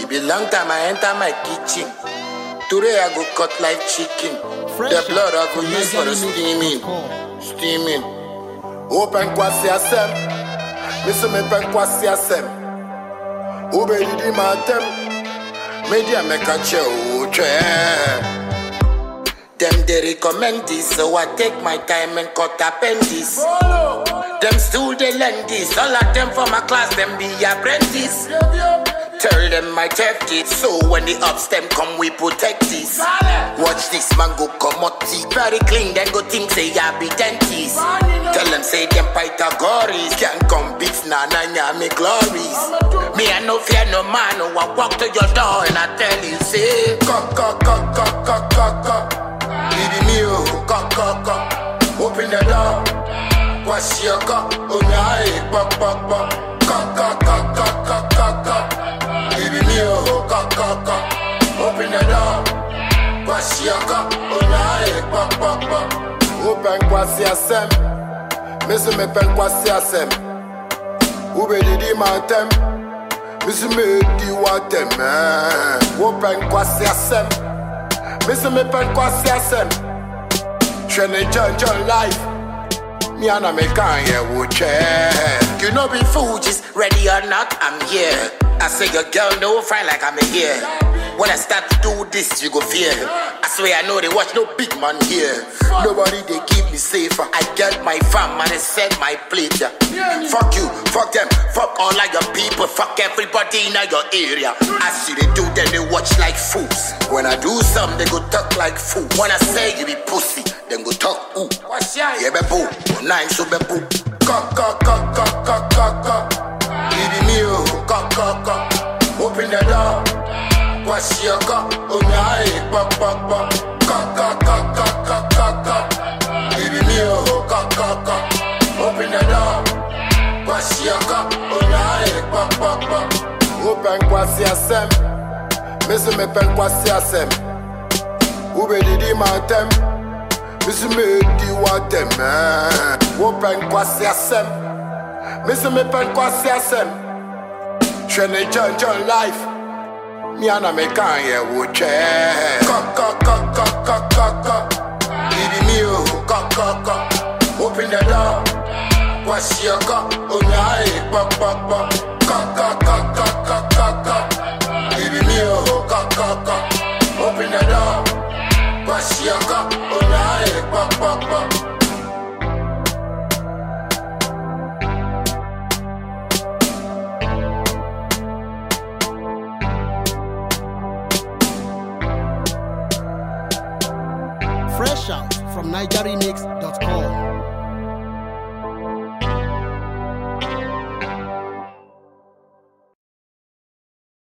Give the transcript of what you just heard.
It be long time I enter my kitchen. Today I go cut like chicken. the blood I go use for the steaming. Steaming. Open kwasi asem. Missy me pen kwasi asem. Ube didi matem. Media make a chew. Them they recommend this, so I take my time and cut appendix. Them still they lend this, all of them from my class, them be apprentice. Tell them my theft it, so when the ups them come, we protect this. Watch this man go come out teeth very clean, then go think say I be dentist. Tell them say them Pythagoras can't come beat Nana Nyami glories. Me I no fear no man, no I walk to your door and I tell you say, cock cock cock cock cock cock cock. Baby me oh, cock cock cock. Open the door. Wash your cup, oh yeah, pop pop pop. Cock cock cock cock cock cock cock. Baby me oh, cock cock cock. Open the door. Wash your cup, oh yeah, pop pop pop. Open kwasi asem. Missy me pen kwasi asem. Ube didi mantem. Missy me di watem. Open kwasi asem. Missy me pen kwasi asem. Training John John life. Me and I make Kanye would check. You know be Fuji's ready or not, I'm here. I say your girl no fine like I'm here. When I start to do this, you go fear. I swear I know they watch no big man here. Nobody they keep me safer. I get my fam and they set my plate. yeah. Fuck you, fuck them, fuck all of your people, fuck everybody in your area. I see they do, then they watch like fools. When I do something, they go talk like fools. When I say you be pussy, then go talk ooh. Yeah, be boo, nine so be boo. Cock, cock, cock, cock, cock, cock, cock. Baby me oh, cock, cock, cock. Open the door. Wash your cup, oh yeah, pop, pop, pop. Cock, cock, cock, cock, cock, cock, cock. Baby me oh, cock, cock, cock. Open the door. Wash your cup, oh yeah, pop, pop, pop. Open kwasi asem. Missy me pen kwasi asem. Ube didi matem. Missy me di watem. Open kwasi asem. Missy me pen kwasi asem. Training John John life. Me and I make Kanye would check. Cock, cock, cock, cock, cock, cock, cock. Baby me oh, cock, cock, cock. Open the door. Wash your cup, oh yeah, pop, pop, pop. Cock, cock, cock, cock, cock, cock, cock. Baby me oh, cock, cock, cock. Open the door. Wash your cup, oh yeah, pop, pop, pop. Fresh out from NigerRemix.com.